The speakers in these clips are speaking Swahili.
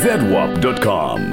zedwap.com.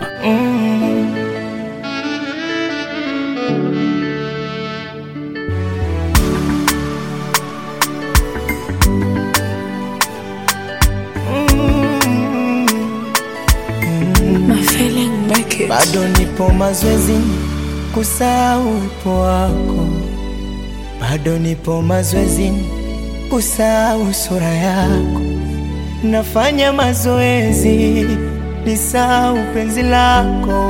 My feeling make it. bado nipo mazoezini kusahau uwepo wako, bado nipo mazoezini kusahau sura yako. Nafanya mazoezi nisahau penzi lako.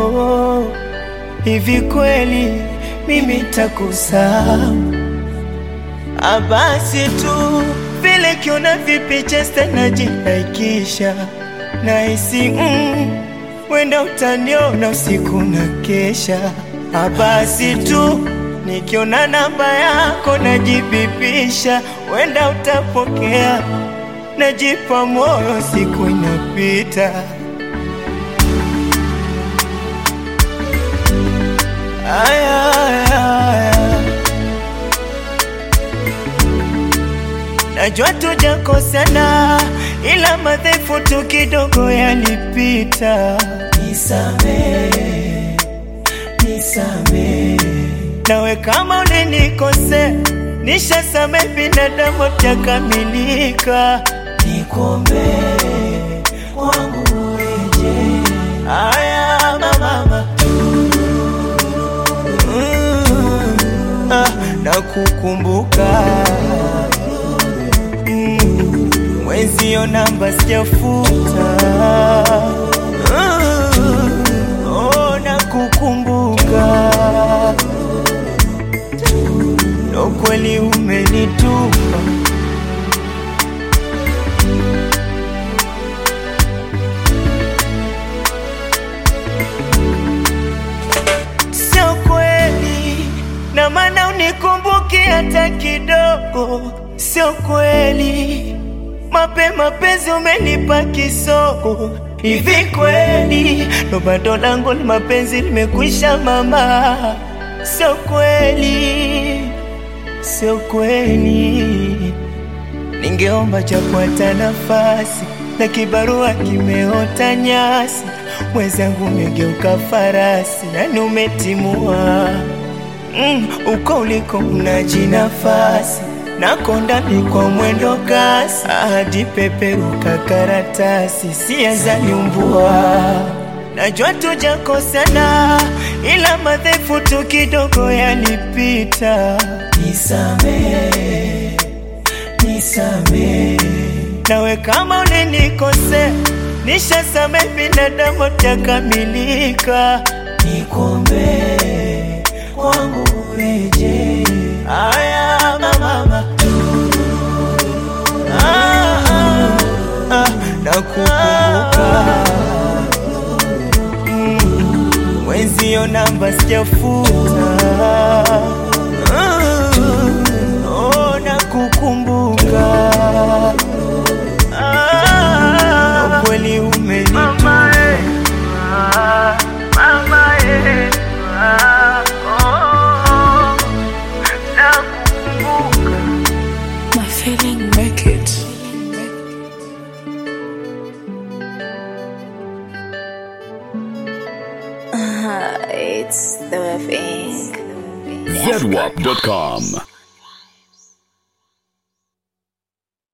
Hivi kweli mimi takusahau? Ah, Basi tu vile kiona vipicha najinaikisha nahisi mm, wenda utaniona usiku na kesha. Ah, Basi tu nikiona namba yako najibipisha, wenda utapokea, najipa moyo, siku inapita. Aya, aya, aya. Najua tujakosana, ila madhaifu tu kidogo yalipita. Nisamehe, nisamehe. Nawe kama ulinikosea, nishasamehe, binadamu takamilika. Nikuombee kwangu ureje. Aya mama, mm, ah, nakukumbuka Mm, mwenzio namba sijafuta Mm, oh, nakukumbuka ndo kweli umenitupa sio kweli na maana unikumbuki hata kidogo, sio kweli mapema penzi umenipa kisogo. Hivi kweli ndo bado langu ni mapenzi limekwisha mama? Sio kweli, sio kweli. Ningeomba japo hata nafasi na kibarua kimeota nyasi, mwenzangu umegeuka farasi, yani umetimua mm, uko uliko unaji nafasi nakonda ni kwa mwendo kasi, hadi peperuka karatasi, sia nyumbua. Najua tujakosana, ila madhaifu tu kidogo yalipita. Nisamehe, nisamehe. Nawe kama ulinikosea, nishasamehe, binadamu takamilika. Nikuombee kwangu ureje. Aya mama, ah, ah, ah, nakukumbuka Mm, mwenzio namba sijafuta Mm, oh, nakukumbuka Ah, kweli umenitupa My feeling make it. It's the thing. zedwap.com.